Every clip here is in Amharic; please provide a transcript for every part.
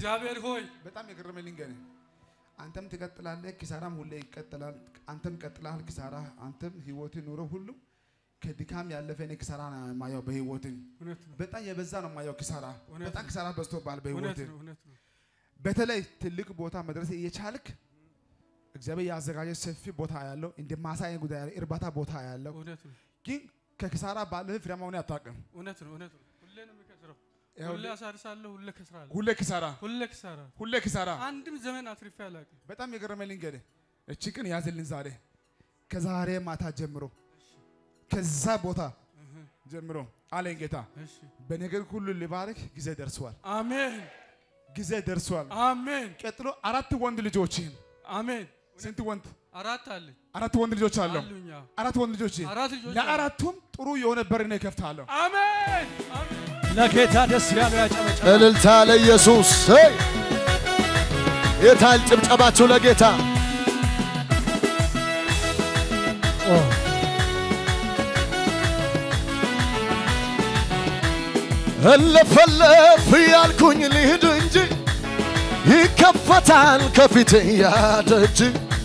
እግዚአብሔር ሆይ በጣም የገረመኝ ልንገርህ፣ አንተም ትቀጥላለህ፣ ኪሳራም ሁሌ ይቀጥላል። አንተም ቀጥላል፣ ኪሳራ አንተም ህይወት ኑሮ ሁሉ ከድካም ያለፈ እኔ ኪሳራ ነው የማየው በህይወት እውነት ነው በጣም የበዛ ነው የማየው ኪሳራ። እውነት በጣም ነው። ኪሳራ በዝቶብሃል እውነት በህይወት ነው እውነት ነው በተለይ ትልቅ ቦታ መድረስ እየቻልክ እግዚአብሔር ያዘጋጀ ሰፊ ቦታ ያለው እንደ ማሳየ ጉዳይ ያለው እርባታ ቦታ ያለው እውነት ነው ግን ከኪሳራ ባለፈ ፍሬያማ ሆነህ አታውቅም። እውነት ነው እውነት ነው ሁሌ ነው የሚከስረው ይኸው ሁሌ አሳርሳለሁ ሁሌ ከስራለሁ ሁሌ ኪሳራ ሁሌ ክሳራ ሁሌ ኪሳራ። አንድም ዘመን አትርፌ አላውቅም በጣም የገረመኝ ልንገርህ፣ እቺ ቀን ያዝልን ዛሬ ከዛሬ ማታ ጀምሮ ከዛ ቦታ ጀምሮ አለኝ ጌታ እሺ በነገር ሁሉ ልባርክ ጊዜ ደርሷል፣ አሜን ጊዜ ደርሷል። አሜን ቀጥሎ አራት ወንድ ልጆችህን አሜን ስንት ወንድ? አራት አለኝ አራት ወንድ ልጆች አለው። አሉኝ አዎ። አራት ወንድ ልጆች አራት ልጆች አሉ። ለአራቱም ጥሩ የሆነ በር ነው እከፍታለሁ። አሜን አሜን ለጌታ ደስ ያለው ያጨበጨበ እልልታ ለኢየሱስ ሄይ! የታል ጭብጨባችሁ ለጌታ እለፈለፍ ያልኩኝ ልሂድ እንጂ ይከፈታል ከፊት ያደጅ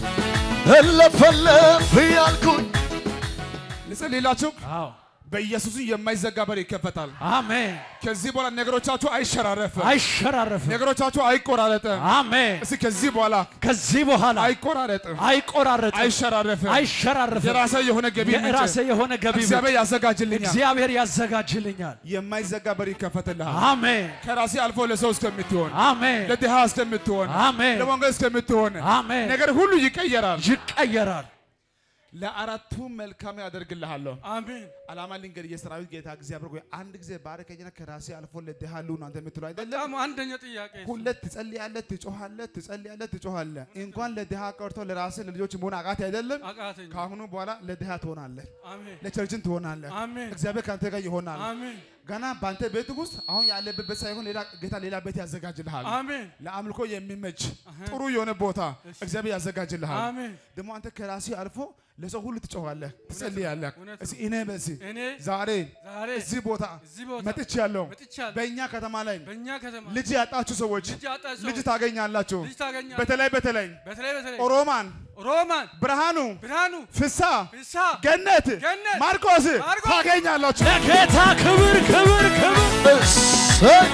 እለፈለፍ ያልኩኝ ልጸልይላችሁ። አዎ በኢየሱስም የማይዘጋ በር ይከፈታል። አሜን ከዚህ በኋላ ነገሮቻችሁ አይሸራረፍም፣ አይሸራረፍም ነገሮቻችሁ አይቆራረጥም። አሜን እስኪ ከዚህ በኋላ ከዚህ በኋላ አይቆራረጥም፣ አይቆራረጥም አይሸራረፍም። አይሸራረፍም የራሴ የሆነ ገቢ ምንጭ የራሴ የሆነ ገቢ ምንጭ እግዚአብሔር ያዘጋጅልኛል። እግዚአብሔር ያዘጋጅልኛል የማይዘጋ በር ይከፈትልሃል። አሜን ከራሴ አልፎ ለሰው እስከምትሆን አሜን ለድሃ እስከምትሆን አሜን ለወንጌል እስከምትሆን አሜን ነገር ሁሉ ይቀየራል። ይቀየራል ለአራቱ መልካም ያደርግልሃለሁ። አሜን አላማ ልንገር፣ የሰራዊት ጌታ እግዚአብሔር ሆይ አንድ ጊዜ ባረከኝና ከራሴ አልፎ ለድሃ ልሁን አንተ የምትለው አይደለም። በጣም አንደኛ ጥያቄ እሱ። ሁለት ትጸልያለህ፣ ትጮኻለህ፣ ትጸልያለህ፣ ትጮኻለህ። እንኳን ለድሃ ቀርቶ ለራስህ ለልጆች መሆን አቃት አይደለም። አቃተኝ ከአሁኑ በኋላ ለድሃ ትሆናለህ፣ አሜን ለቸርችን ትሆናለህ። አሜን እግዚአብሔር ከአንተ ጋር ይሆናል። አሜን ገና በአንተ ቤት ውስጥ አሁን ያለበት ቤት ሳይሆን ሌላ ጌታ ሌላ ቤት ያዘጋጅልሃል። አሜን ለአምልኮ የሚመች ጥሩ የሆነ ቦታ እግዚአብሔር ያዘጋጅልሃል። አሜን ደግሞ አንተ ከራሴ አልፎ ለሰው ሁሉ ትጮኻለህ፣ ትጸልያለህ። እውነት እስኪ እኔ በዚህ እኔ ዛሬ ዛሬ እዚህ ቦታ እዚህ ቦታ መጥቻለሁ። መጥቻለሁ በእኛ ከተማ ላይ በእኛ ከተማ ልጅ ያጣችሁ ሰዎች ልጅ ያጣ ሰው ልጅ ታገኛላችሁ። ልጅ ታገኛለህ በተለይ በተለይ በተለይ በተለይ ኦሮማን፣ ሮማን ብርሃኑ፣ ብርሃኑ ፍሳ፣ ፍሳ ገነት፣ ገነት፣ ማርቆስ ማርቆስ ታገኛላችሁ። ለጌታ ክብር ክብር ክብር እሰይ!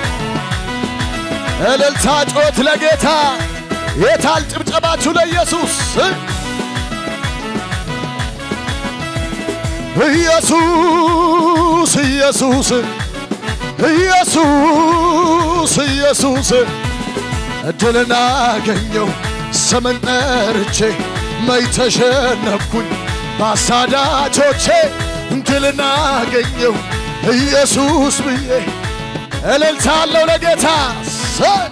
እልልታ ጮት ለጌታ የታል ጭብጨባችሁ ለኢየሱስ ኢየሱስ ኢየሱስ ኢየሱስ ኢየሱስ እድልን አገኘው ስምን ጠርቼ መች ተሸነፍኩኝ ባሳዳጆቼ ድልን አገኘው ኢየሱስ ብዬ እልልታ አለው ለጌታ ሰ-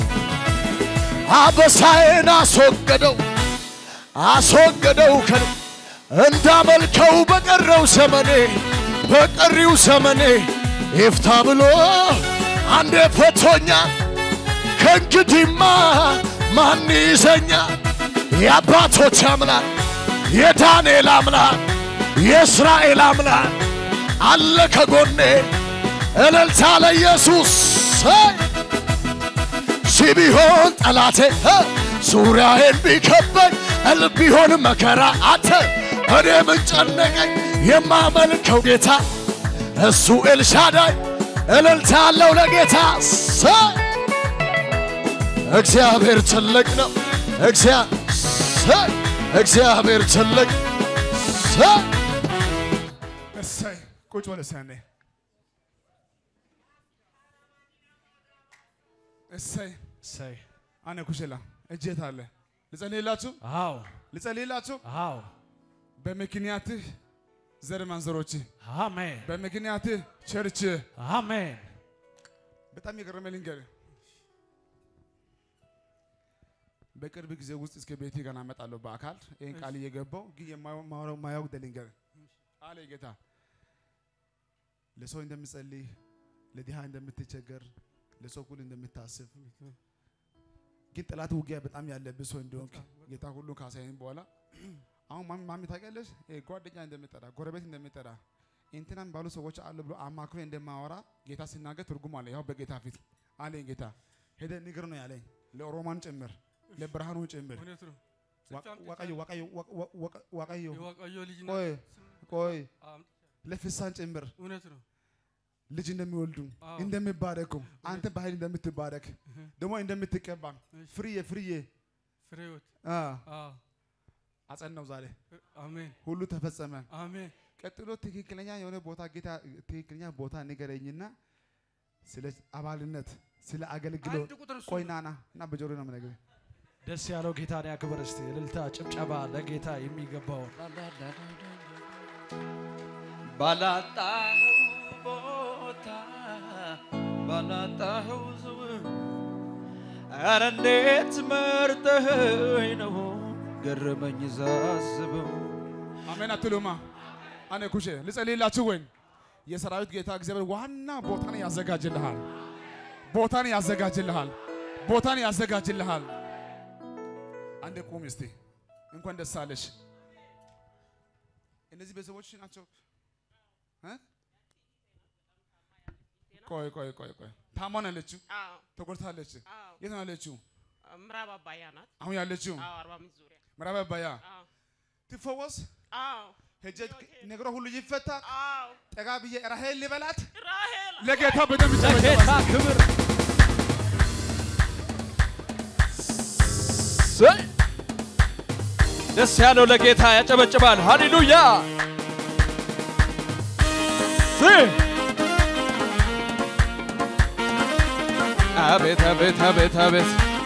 አበሳዬን አስወገደው አስወገደው ከ እንዳመልከው በቀረው ዘመኔ በቀሪው ዘመኔ ይፍታ ብሎ አንዴ ፈቶኛል። ከእንግዲህማ ማን ይዘኛል? የአባቶች አምላክ የዳንኤል አምላክ የእስራኤል አምላክ አለ ከጎኔ። እልልታ ለኢየሱስ ሰይ! ሺህ ቢሆን ጠላቴ እ፣ ዙሪያዬን ቢከበኝ እል ቢሆን መከራ አተ እኔ ምን ጨነቀኝ የማመልከው ጌታ እሱ ኤልሻዳይ እልልታ አለው ለጌታ ሰይ! እግዚአብሔር ትልቅ ነው። እግዚአ- ሰይ! እግዚአብሔር ትልቅ ሰይ! እሰይ ቁጭ በል እስኪ አንዴ። እሰይ እሰይ አነ ኩሽላ እጄት አለ ልጸልይላችሁ አዎ ልጸልይላችሁ አዎ በምክንያትህ ዘር ማንዘሮች አሜን በምክንያትህ ቸርች አሜን በጣም የገረመ ልንገርህ በቅርብ ጊዜ ውስጥ እስከ ቤቴ ገና እመጣለሁ በአካል ይህን ቃል እየገባው ግን የማወራው ማያውቅ ልንገርህ አለ ጌታ ለሰው እንደምጸልይ ለድሃ እንደምትቸገር ለሰው ሁሉ እንደምታስብ ግን ጠላት ውጊያ በጣም ያለብህ ሰው እንደሆንክ ጌታ ሁሉ ካሳየኝ በኋላ አሁን ማሚ ማሚ ታውቂያለሽ ይሄ ጓደኛ እንደምጠራ ጎረቤት እንደምጠራ እንትናም ባሉ ሰዎች አሉ ብሎ አማክሮ እንደማወራ ጌታ ሲናገር ትርጉም አለ። ያው በጌታ ፊት አለኝ ጌታ ሄደ ንግር ነው ያለኝ። ለኦሮማን ጭምር ለብርሃኑ ጭምር እውነት ነው። ዋ- ጽፌ አምጥቻለሁ። ዋቀዮ ዋቀዮ ዋቀ- ዋቀ- ዋቀዮ የዋቀዮ ልጅ ናት። ቆይ ቆይ አምጥቻለሁ። ለፍሳን ጭምር እውነት ነው። ልጅ እንደሚወልዱ አዎ። እንደሚባረኩ አንተ በኃይል እንደምትባረክ ደግሞ እንደምትቀባ እሺ። ፍርዬ ፍርዬ ፍሬዎት አ አዎ። አጸናው ዛሬ አሜን ሁሉ ተፈጸመ። አሜን። ቀጥሎ ትክክለኛ የሆነ ቦታ ጌታ ትክክለኛ ቦታ ንገረኝና ስለ አባልነት ስለ አገልግሎት አንድ ቁጥር እሱ ቆይ ነው። ናና እና በጆሮ ነው የምነግርህ። ደስ ያለው ጌታን ያክብር እስቲ። እልልታ፣ ጭብጨባ ለጌታ የሚገባውን ባላጣኸው ቦታ ባላጣኸው ዝው ኧረ እንዴት መርጠኸኝ ነው ገረመኝ ሳስበው አሜን አትሉማ? አነ ኩሼ ልጸልይላችሁ ወይ? የሰራዊት ጌታ እግዚአብሔር ዋና ቦታን ያዘጋጅልሃል። ቦታን ያዘጋጅልሃል። ቦታን ያዘጋጅልሃል። አንዴ ቁም እስቲ። እንኳን ደስ አለሽ። እነዚህ ቤተሰቦች ናቸው። እ? ቆይ ቆይ ቆይ ቆይ ታማ ነው ያለችው? አዎ ተጎድታለች? አዎ የት ነው ያለችው? ምዕራብ አባያ ናት። አሁን ያለችው አዎ አርባ ምንጭ ዙሪያ። ምዕራብ አባያ አዎ ትፈወስ አዎ ሄጄ ነገሯ ሁሉ ይፈታ። አዎ ጠጋ ብዬ ራሄል ልበላት ራሄል ለጌታ በደንብ ለጌታ ይጨበጨባል። ክብር ሰይ! ደስ ያለው ለጌታ ያጨበጭባል። ሃሌሉያ ሰይ! አቤት አቤት አቤት አቤት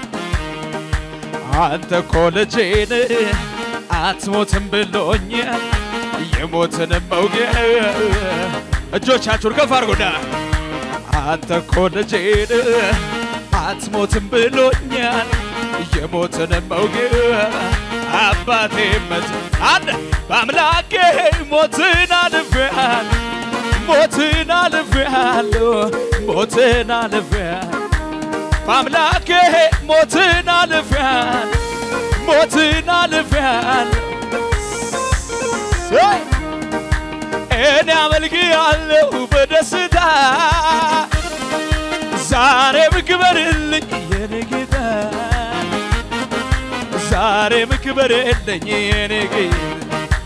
አንተ እኮ ልጄን አትሞትም ብሎኛል የሞትን መውጊያ እጆቻችሁን ከፍ አድርጉና አንተ እኮ ልጄን አትሞትም ብሎኛል የሞትን መውጊያ አባቴ መት አንድ በአምላኬ ሞትን አልፌያል ሞትን አልፌያለሁ ሞትን አልፌያል በአምላኬ ሞትን አልፌያል ሞትን አልፌያል ሰይ! እኔ አመልክሃለሁ በደስታ ዛሬም ክበርልኝ የኔ ጌታ ዛሬም ክበርልኝ የኔ ጌታ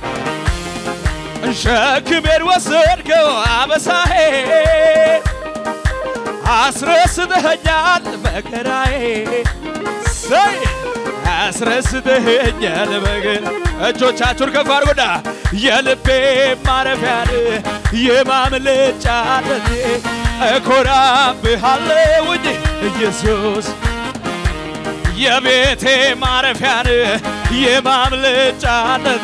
ሸክሜን ወሰድከው አበሳዬ አስረስተኸኛል መከራዬ ሰይ አስረስተኸኛል መከራ እጆቻችሁን ከፍ አድርጉና የልቤ ማረፊያን የማምለጫነት እኮራብሃለሁኝ ኢየሱስ የቤቴ ማረፊያን የማምለጫነት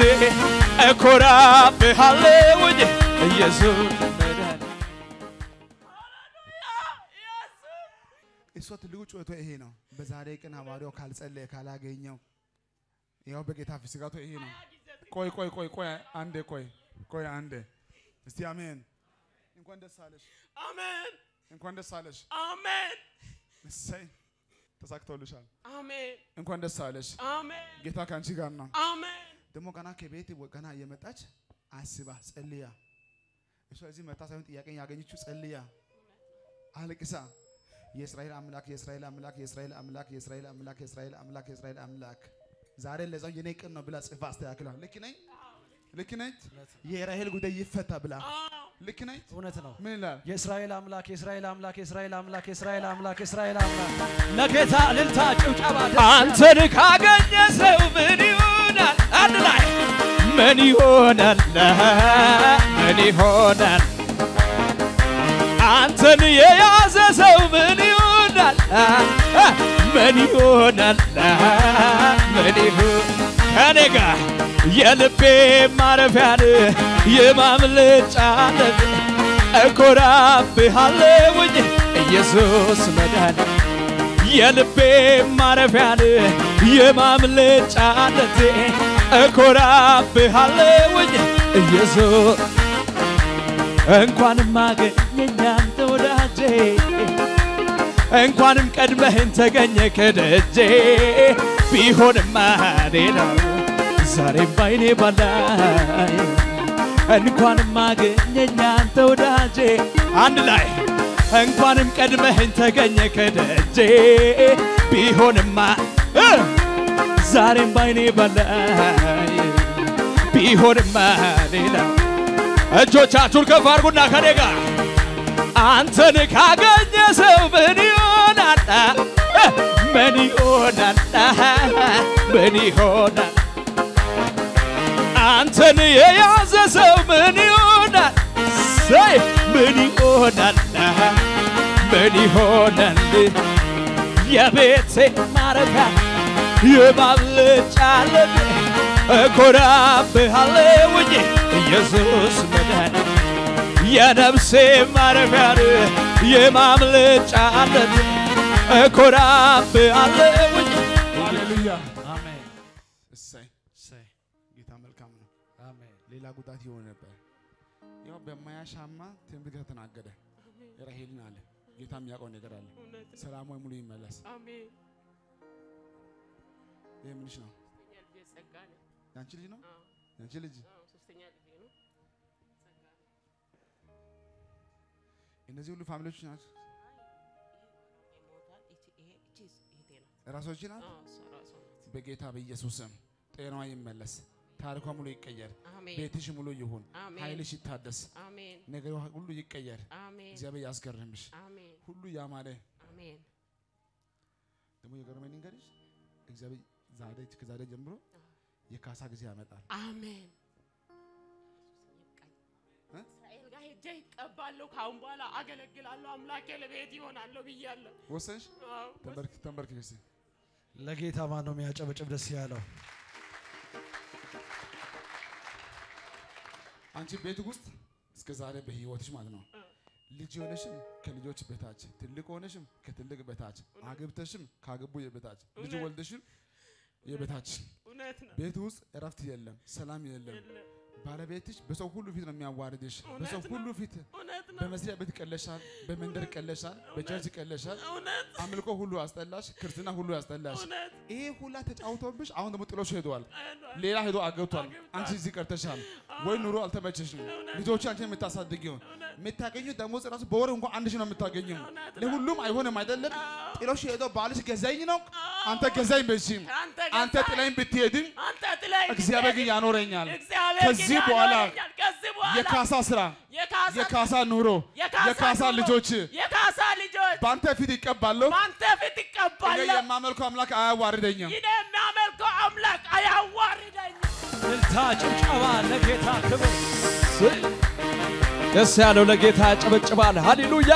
እኮራብሃለሁኝ ኢየሱስ መድኃኒቴ እሷ ትልቁ ጩኸቷ ይሄ ነው። በዛሬ ቀን ሐዋርያው ካልጸለየ ካላገኘው ያው በጌታ ፊት ስጋቷ ይሄ ነው። ቆይ ቆይ ቆይ ቆይ አንዴ ቆይ ቆይ አንዴ እስቲ አሜን። እንኳን ደስ አለሽ፣ አሜን እንኳን ደስ አለሽ። አሜን እሰይ ተሳክቶልሻል። አሜን እንኳን ደስ አለሽ። አሜን ጌታ ከአንቺ ጋር ነው። አሜን ደግሞ ገና ከቤት ወ- ገና እየመጣች አስባ ጸልያ እሷ እዚህ መታ ሳይሆን ጥያቄ ያገኘችው ጸልያ አልቅሳ የእስራኤል አምላክ የእስራኤል አምላክ የእስራኤል አምላክ የእስራኤል አምላክ የእስራኤል አምላክ የእስራኤል አምላክ ዛሬ ለዛው የኔ ቀን ነው ብላ ጽፋ አስተካክላ ልክ ነኝ ልክ ነኝ የራሄል ጉዳይ ይፈታ ብላ ልክ ነኝ እውነት ነው። ምን ይላል የእስራኤል አምላክ የእስራኤል አምላክ የእስራኤል አምላክ የእስራኤል አምላክ የእስራኤል አምላክ ለጌታ እልልታ፣ ጭብጨባ ደስ አንተን ካገኘ ሰው ምን ይሆናል? አንድ ላይ ምን ይሆናል? ምን ይሆናል? አንተን የያዘ ሰው ምን ይሆናል? ምን ይሆናል? ምን ይሆን ከኔ ጋር የልቤ ማረፊያን የማምለጫነት እኮራብሃለሁኝ ኢየሱስ መድኃኒት የልቤ ማረፊያን የማምለጫነቴ እኮራብሃለሁኝ ኢየሱስ እንኳንም አገኘኝ አንተ ወዳጄ እንኳንም ቀድመህን ተገኘ ከደጄ ቢሆንማ ሌላው ዛሬም ባይኔ ባላይ እንኳንም አገኘኝ አንተ ወዳጄ አንድ ላይ እንኳንም ቀድመህን ተገኘ ከደጄ ቢሆን ቢሆንማ እ ዛሬም ባይኔ ባላይ ቢሆንማ ሌላ እጆቻችሁን ከፍ አድርጉና ከኔ ጋር አንተን ካገኘ ሰው ምን ይሆናል? እ ምን ይሆናል? ምን ይሆናል? አንተን የያዘ ሰው ምን ይሆናል? ሰይ ምን ይሆናል? ምን ይሆናል? የቤቴ ማረፊያ የማምለጫ ዓለም እኮራብሃለሁኝ ኢየሱስ መድኃኒት የነፍሴ ማረፊያ የማምለጫ ዓለም እኮራብሃለሁኝ ሃሌሉያ አሜን እሰይ እሰይ ጌታ መልካም ነው። አሜን ሌላ ጉዳት ይሆን ነበር። ያው በማያሻማ ትንቢት ከተናገረ ራሄልን አለ ጌታ የሚያውቀው ነገር አለ። እውነት ነው። ሰላሟ ሙሉ ይመለስ። አሜን። ይህ ምንሽ ነው? ሶስተኛ ልጄ ጸጋ ነው። ያንቺ ልጅ ነው? አዎ፣ ያንቺ ልጅ አዎ፣ ሶስተኛ ልጄ ነው። ጸጋ ነው። እነዚህ ሁሉ ፋሚሊዎች ናቸው። ይሞታል። ይቺ ይሄ እቺ እህቴ ናት። ራሶች ናት። አዎ፣ እሷ ራሷ ናት። በጌታ በኢየሱስ ስም ጤናዋ ይመለስ። ታሪኳ ሙሉ ይቀየር። አሜን። ቤትሽ ሙሉ ይሁን። አሜን። ኃይልሽ ይታደስ። አሜን። ነገሯ ሁሉ ይቀየር። አሜን። እግዚአብሔር ያስገርምሽ። አሜን። ሁሉ ያማረ አሜን። ደግሞ የገረመኝ ልንገርሽ፣ እግዚአብሔር ዛሬ ከዛሬ ጀምሮ የካሳ ጊዜ ያመጣል። አሜን። እ? እስራኤል ጋር ሄጄ ይቀባለሁ። ከአሁን በኋላ አገለግላለሁ። አምላኬ ለቤት ይሆናለሁ ብያለሁ። ወሰንሽ? አዎ፣ ተንበርክ ተንበርክ እስቲ ለጌታ ማን ነው የሚያጨበጭብ ደስ ያለው? አንቺ ቤት ውስጥ እስከ ዛሬ በህይወትሽ ማለት ነው ልጅ ሆነሽም ከልጆች በታች ትልቅ ሆነሽም ከትልቅ በታች አግብተሽም ካገቡ የበታች ልጅ እውነት። ወልደሽም የበታች እውነት ነው። ቤት ውስጥ እረፍት የለም፣ ሰላም የለም። የለም። ባለቤትሽ በሰው ሁሉ ፊት ነው የሚያዋርድሽ። እውነት በሰው ነው። ሁሉ ፊት እውነት ነው። በመስሪያ ቤት ቀለሻል፣ በመንደር ቀለሻል፣ በቸርች ቀለሻል። እውነት አምልኮ ሁሉ አስጠላሽ፣ ክርስትና ሁሉ ያስጠላሽ። እውነት ይሄ ሁላ ተጫውቶብሽ አሁን ደግሞ ጥሎሽ ሄደዋል። አይኗል። ሌላ ሄዶ አገብቷል። አግብቷል። አንቺ እዚህ ቀርተሻል ወይ ኑሮ አልተመቸሽም። ልጆች አንቺን የምታሳድጊው የምታገኙ ደሞዝ ራሱ በወር እንኳን አንድ ሺህ ነው የምታገኘው። እውነት ነው። ለሁሉም አይሆንም አይደለም። አዎ። ጥሎሽ ሄዶ ባልሽ ገዛኝ ነው። አንተ ገዛኝ በዚህም አንተ አንተ ገዛኝ። ጥላኝ ብትሄድም አንተ ጥለኸኝ እግዚአብሔር ግን ብትሄድ ያኖረኛል። እግዚአብሔር ከዚህ ግን በኋላ ያኖረኛል። ከዚህ በኋላ የካሳ ስራ፣ የካሳ የካሳ ኑሮ፣ የካሳ የካሳ ኑሮ፣ ልጆች የካሳ ልጆች በአንተ ፊት ይቀባለሁ። በአንተ ፊት እኔ ይቀባለሁ። የማመልከው አምላክ አያዋርደኝም። ይህ የሚያመልከው አምላክ አያዋርደኝም። እልልታ ጭብጨባ ለጌታ ክብር። ደስ ያለው ለጌታ ያጨበጭባል። ሃሌሉያ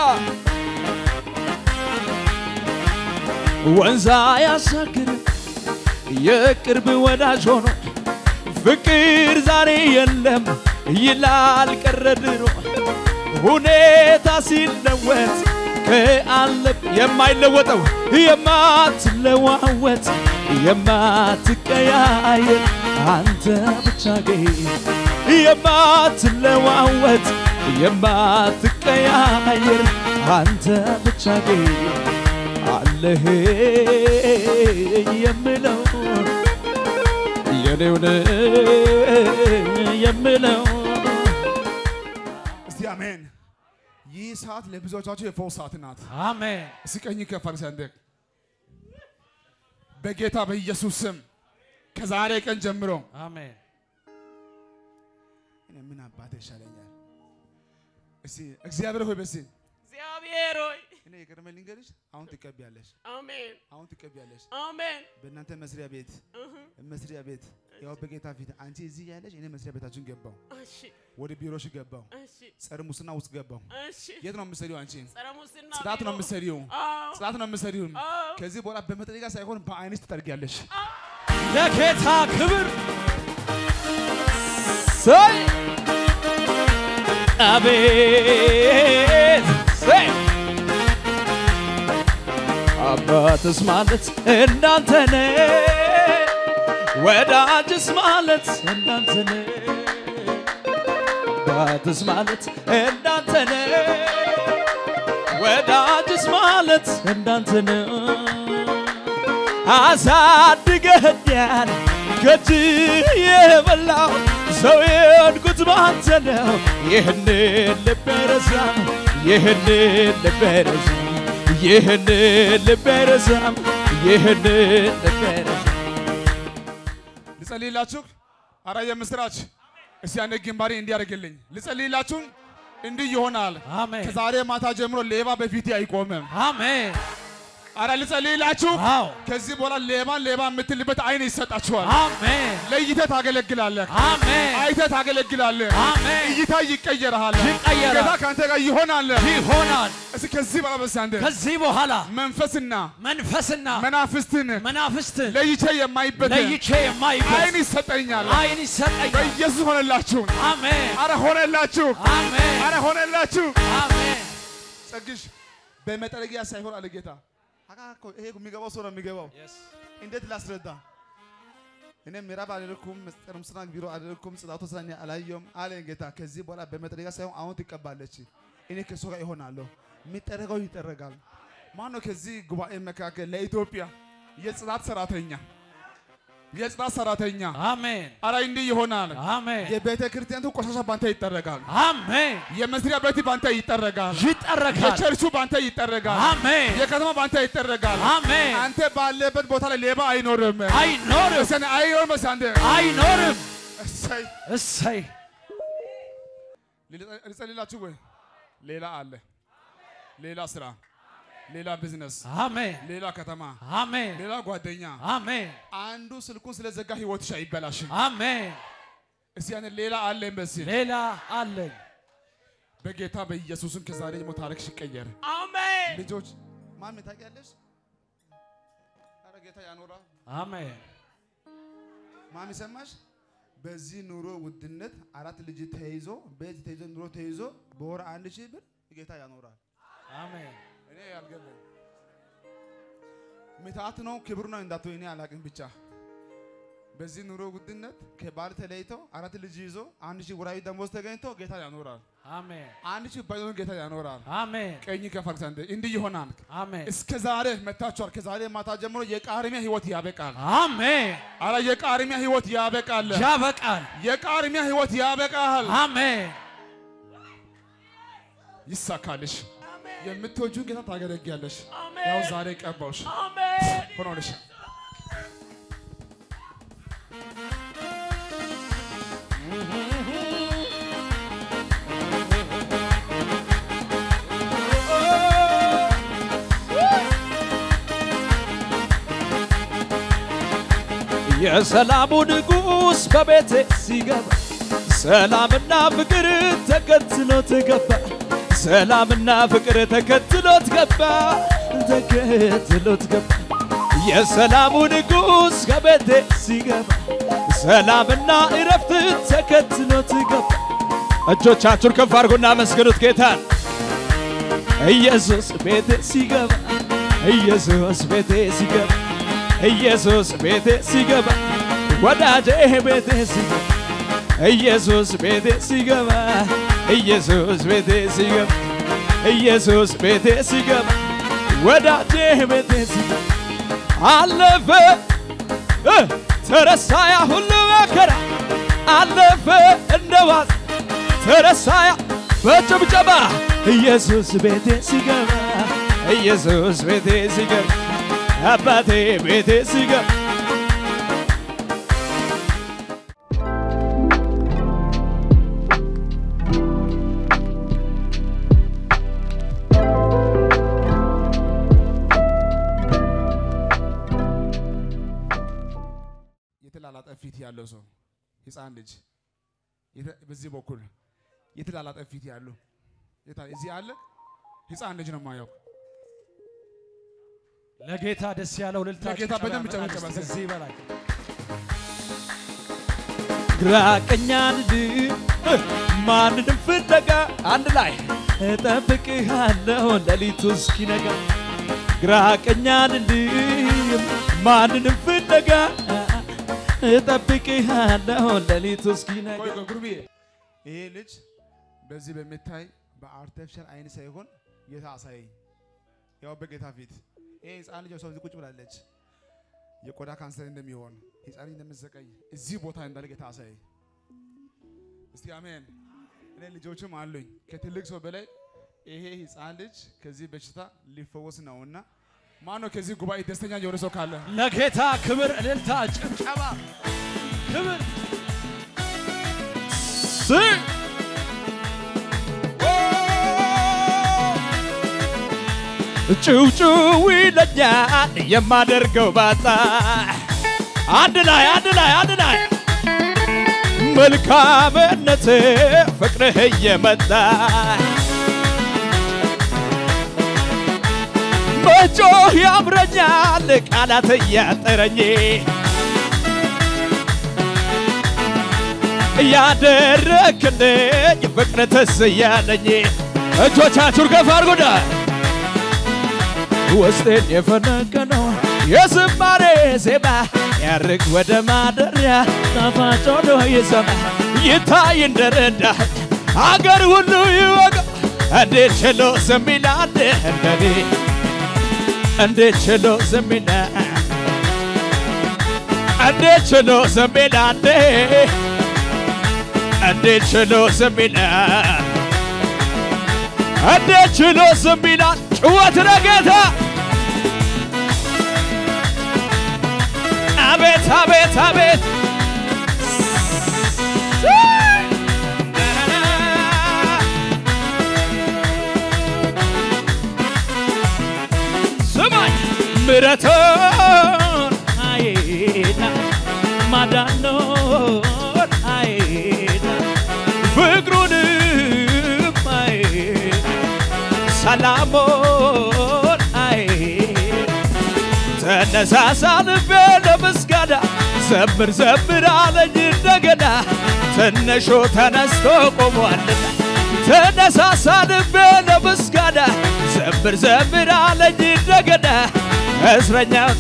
ወንዛ ያሻግር የቅርብ ወዳጅ ሆኖ ፍቅር ዛሬ የለም ይላል ቀረ ድሮ ሁኔታ ሲለወጥ ከአለብ የማይለወጠው የማትለዋወጥ የማትቀያየር አንተ ብቻ ግን የማትለዋወጥ የማትቀያየር አንተ ብቻ ግን አለህ የምለው የኔውን የምለው እስቲ አሜን። ይህ ሰዓት ለብዙዎቻችሁ የፈውስ ሰዓት ናት። አሜን እስቲ ቀኝ ከፍ አድርግ ሰንደቅ በጌታ በኢየሱስ ስም ከዛሬ ቀን ጀምሮ አሜን እኔ ምን አባቴ ይሻለኛል? እስቲ እግዚአብሔር ሆይ በሲ እግዚአብሔር ሆይ እኔ የቀድመ ልንገርሽ፣ አሁን ትቀቢያለሽ፣ አሜን አሁን ትቀቢያለሽ። አሜን በእናንተ መስሪያ ቤት መስሪያ ቤት ያው በጌታ ፊት አንቺ እዚህ ያለሽ እኔ መስሪያ ቤታችን ገባው፣ እሺ ወደ ቢሮሽ ገባው፣ እሺ ጸረ ሙስና ውስጥ ገባው። እሺ የት ነው የምትሰሪው አንቺ? ጸረ ሙስና ጽዳት ነው ቢሮ። የምትሰሪው፣ አዎ ጽዳት ነው የምትሰሪው። አዎ ከዚህ በኋላ በመጥረጊያ ሳይሆን በአይንሽ ትጠርጊያለሽ። ለጌታ ክብር ሰይ አቤት ሰይ አባትስ ማለት እንዳንተ ነው፣ ወዳጅስ ማለት እንዳንተ ነው፣ አባትስ ማለት እንዳንተ ነው፣ ወዳጅስ ማለት እንዳንተ ነው። አሳድገኸኛል ከእጅህ የበላው ሰው የሆንኩት ባንተ ነው። ይህንን ልቤ ረሳም፣ ይህንን ልቤ ረሳም፣ ይህንን ልቤ ረሳም፣ ይህንን ልቤ ልጸልይላችሁ። አረ የምስራች እስቲ ያኔ ግንባሬ እንዲያደርግልኝ ልጸልይላችሁ። እንዲህ ይሆናል። አሜን ከዛሬ ማታ ጀምሮ ሌባ በፊቴ አይቆምም። አሜን አረ ልጸልይላችሁ። አዎ ከዚህ በኋላ ሌባን ሌባ የምትልበት አይን ይሰጣችኋል። አሜን ለይተህ ታገለግላለህ። አሜን አይተህ ታገለግላለህ። አሜን እይታ ይቀየርሃል። ይቀየራል። ጌታ ከአንተ ጋር ይሆናል። ይሆናል እስኪ ከዚህ በኋላ በስ አንተ ከዚህ በኋላ መንፈስና መንፈስና መናፍስትን መናፍስትን ለይቼ የማይበት ለይቼ የማይበት አይን ይሰጠኛል። አይን ይሰጠኛል በኢየሱስ ሆነላችሁ። አሜን አረ ሆነላችሁ። አሜን አረ ሆነላችሁ። አሜን ጸግሽ በመጠረጊያ ሳይሆን አለ ጌታ። አካ እኮ ይሄ የሚገባው ሰው ነው የሚገባው። እንዴት ላስረዳ? እኔ ምዕራብ አልልኩም፣ ምስጢር ምስራቅ ቢሮ አልልኩም፣ ጽላቱ ስራ እኔ አላየሁም አለ ጌታ። ከዚህ በኋላ በመጠረጊያ ሳይሆን አሁን ትቀባለች። እኔ ከእሱ ጋር ይሆናለሁ። የሚጠረገው ይጠረጋል። ማን ነው ከዚህ ጉባኤ መካከል ለኢትዮጵያ የጽላት ሰራተኛ የጽላት ሰራተኛ አሜን አረ እንዲህ ይሆናል። አሜን የቤተ ክርስቲያኑ ቆሻሻ ባንተ ይጠረጋል። አሜን የመስሪያ ቤት ባንተ ይጠረጋል። ይጠረጋል የቸርቹ ባንተ ይጠረጋል። አሜን የከተማ ባንተ ይጠረጋል። አሜን አንተ ባለበት ቦታ ላይ ሌባ አይኖርም። አይኖርም እሰን አይኖርም። እሰ አንተ አይኖርም እሰይ እሰይ ልጸልላችሁ ወይ ሌላ አለ፣ ሌላ ስራ፣ ሌላ ቢዝነስ፣ አሜን ሌላ ከተማ፣ አሜን ሌላ ጓደኛ። አሜን አንዱ ስልኩን ስለዘጋ ህይወትሽ አይበላሽ። አሜን እስቲ ያን ሌላ አለ በዚህ ሌላ አለኝ በጌታ በኢየሱስም ከዛሬ ጀምሮ ታሪክሽ ይቀየር። አሜን ልጆች ማሚ ታውቂያለሽ? ኧረ ጌታ ያኖራ አሜን ማሚ ሰማሽ? በዚህ ኑሮ ውድነት አራት ልጅ ተይዞ ቤት ተይዞ ኑሮ ተይዞ በወር አንድ ሺህ ብር ጌታ ያኖራል። አሜን እኔ ያልገባኝ ምትሃት ነው ክብር ነው እንዳትሆኝ እኔ አላቅም። ብቻ በዚህ ኑሮ ውድነት ከባል ተለይቶ አራት ልጅ ይዞ አንድ ሺህ ወራዊ ደሞዝ ተገኝቶ ጌታ ያኖራል። አሜን አንድ ሺህ ባይሆን ጌታ ያኖራል። አሜን ቀኝ ከፋል ዘንድ እንዲህ ይሆናል። አሜን እስከ ዛሬ መታችኋል። ከዛሬ ማታ ጀምሮ የቃርሚያ ህይወት ያበቃል። አሜን አረ የቃርሚያ ህይወት ያበቃል። ያበቃል የቃርሚያ ህይወት ያበቃል። አሜን ይሳካልሽ። የምትወጂውን ጌታ ታገለግያለሽ። አሜን። ያው ዛሬ ቀባውሽ አሜን ሆኖልሽ የሰላሙ ንጉሥ በቤቴ ሲገባ ሰላምና ፍቅር ተከትሎት ገባ። ሰላምና ፍቅር ተከትሎት ገባ። ተከትሎት ገባ። የሰላሙ ንጉሥ ከቤቴ ሲገባ ሰላምና እረፍት ተከትሎት ገባ። እጆቻችሁን ከፍ አድርጉና መስግኑት ጌታን። ኢየሱስ ቤቴ ሲገባ ኢየሱስ ቤቴ ሲገባ ኢየሱስ ቤቴ ሲገባ ወዳጄ ቤቴ ሲገባ ኢየሱስ ቤቴ ሲገባ ኢየሱስ ቤቴ ሲገባ ኢየሱስ ቤቴ ሲገባ ወዳጄ ቤቴ ሲገባ አለፈ እ ተረሳ ያ ሁሉ መከራ አለፈ እንደ ዋዛ ተረሳ ያ በጭብጨባ ኢየሱስ ቤቴ ሲገባ ኢየሱስ ቤቴ ሲገባ አባቴ ቤቴ ሲገባ የተላላጠ ፊት ያለው ሰው ህፃን ልጅ የተ- በዚህ በኩል የተላላጠ ፊት ያለው የታ- እዚህ አለ ህፃን ልጅ ነው የማየው። ለጌታ ደስ ያለው ልልታ ለጌታ ጭብጨባ በደንብ ያመጣል። ጨብጨባ። ከዚህ በላይ ግራ ቀኛን ማንንም ፍለጋ አንድ ላይ እጠብቅሃለሁ ሌሊቱ እስኪነጋ ግራ ቀኛን ማንንም ፍለጋ እጠብቅሃለሁ ሌሊቱ እስኪነጋ ቆይ ቆይ ጉርብዬ፣ ይሄ ልጅ በዚህ በሚታይ በአርቲፊሻል አይን ሳይሆን ጌታ አሳየኝ። ያው በጌታ ፊት ይሄ ህፃን ልጅ ሰው እዚህ ቁጭ ብላለች። የቆዳ ካንሰር እንደሚሆን ህፃን ልጅ እንደምትሰቃይ እዚህ ቦታ እንዳለ ጌታ አሳየኝ። እስቲ አሜን። እኔ ልጆችም አሉኝ ከትልቅ ሰው በላይ ይሄ ህፃን ልጅ ከዚህ በሽታ ሊፈወስ ነውና ማነው ከዚህ ጉባኤ ደስተኛ የሆነ ሰው ካለ ለጌታ ክብር፣ እልልታ፣ ጭብጨባ፣ ክብር ጭውጭው ይለኛል የማደርገው ባጣ አንድ ላይ አንድ ላይ አንድ ላይ መልካምነት ፍቅርህ እየመጣ መጮህ ያምረኛል ቃላት እያጠረኝ ያደረክልኝ ፍቅር ትዝ እያለኝ እጆቻችሁን ከፍ አድርጉና ውስጤን የፈነቀነው የዝማሬ ዜማ ያርግ ወደ ማደሪያ ጣፋጭ ሆኖ ይሰማ ይታይ እንደረዳኝ አገር ሁሉ ይወቅ እንዴት ችሎ ዝም ይላል እንደኔ እንዴት ችሎ ዝም ይላል እንዴት ችሎ ዝም ይላል እንዴት ችሎ ዝም ይላል እንዴት ችሎ ዝም ይላል ጭወት ለጌታ አቤት አቤት አቤት ስማኝ ምረቶን አይና ማዳኖን አይና ፍቅሩንም አይና ሰላሞን አይና ተነሳሳ ልቤ ለምስጋና ዘምር ዘምር አለኝ እንደገና ትንሹ ተነስቶ ቆሟልና ተነሳሳ ልቤ ለምስጋና ዘምር ዘምር አለኝ እንደገና እስረኛው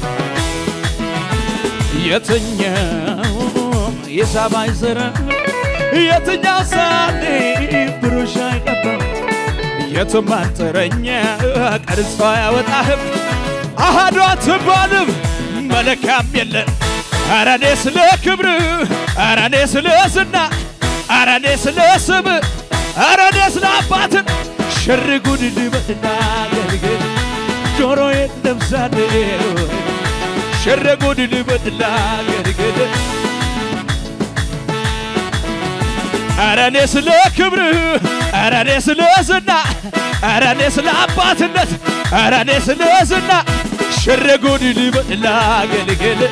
የትኛውም የሰማይ ስራ የትኛው ሳሌ ብሩሽ አይቀባም የቱም አንጥረኛ ቀርጾ አያወጣህም አሃዱ አትባልም መለካም የለን ኧረ እኔ ስለ ክብር ኧረ እኔ ስለ ዝና ኧረ እኔ ስለ ስም ኧረ እኔ ስለ አባትን ሽር ጉድ ልበልና አገልግል ጆሮዬን ለብሳለሁ ሽር ጉድ ልበልና አገልግል ኧረ እኔ ስለ ክብር ኧረ እኔ ስለ ዝና ኧረ እኔ ስለ አባትነት ኧረ እኔ ስለ ዝና ሽር ጉድ ልበል ላገልግል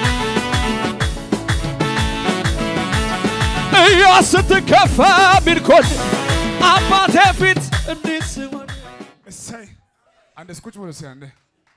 እያ ስትከፋ ሚልኮን አባቴ ፊት እንዴት ስሆን እሰይ አንድ እስኩጭ ብሎ እስኪ አንዴ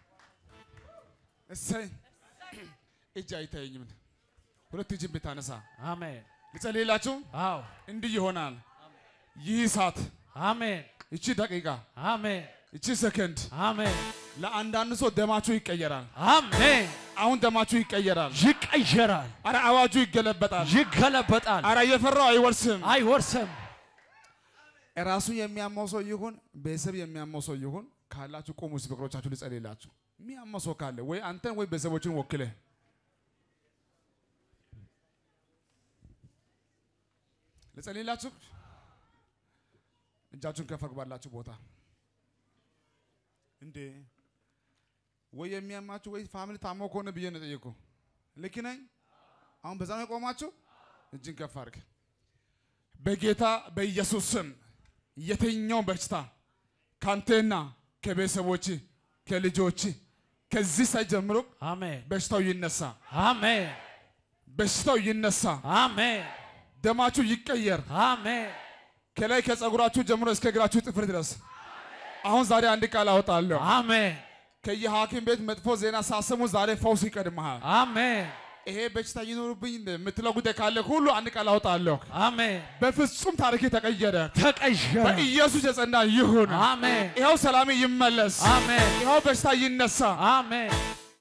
እሰይ እጅ አይታየኝም ሁለት እጅን ብታነሳ አሜን። ልጸልይላችሁ አዎ እንዲህ ይሆናል ይህ ሰዓት አሜን ይቺ ደቂቃ አሜን ይቺ ሰከንድ አሜን ለአንዳንድ ሰው ደማችሁ ይቀየራል አሜን። አሁን ደማችሁ ይቀየራል ይቀየራል፣ አረ አዋጁ ይገለበጣል ይገለበጣል፣ አረ የፈራው አይወርስም አይወርስም። ራሱ የሚያመው ሰው ይሁን ቤተሰብ የሚያመው ሰው ይሁን ካላችሁ ቆሙ እስኪ በእግሮቻችሁ ልጸልይላችሁ የሚያመው ሰው ካለ ወይ አንተን ወይ ቤተሰቦችን ወክለህ ልጸልይላችሁ እጃችሁን ከፍ ባላችሁ ቦታ እንዴ ወይ የሚያማችሁ ወይ ፋሚሊ ታሞ ከሆነ ብዬ ነው ጠየቁ ልክ ነኝ አሁን በዛ ነው የቆማችሁ እጅን ከፍ አድርግ በጌታ በኢየሱስ ስም የትኛው በሽታ ካንተና ከቤተሰቦች ከልጆች ከዚህ ሳይ ጀምሮ አሜን በሽታው ይነሳ፣ አሜን በሽታው ይነሳ፣ አሜን ደማችሁ ይቀየር። አሜን ከላይ ከጸጉራችሁ ጀምሮ እስከ እግራችሁ ጥፍር ድረስ አሁን ዛሬ አንድ ቃል አወጣለሁ። አሜን ከየሐኪም ቤት መጥፎ ዜና ሳሰሙ ዛሬ ፈውስ ይቀድመሃል። አሜን ይሄ በሽታ ይኖርብኝ የምትለው ጉዳይ ካለ ሁሉ አንድ ቃል አወጣለሁ። አሜን በፍጹም ታሪክ ተቀየረ። ተቀየረ። በኢየሱስ የጸና ይሁን። አሜን ይኸው ሰላም ይመለስ። አሜን ይኸው በሽታ ይነሳ። አሜን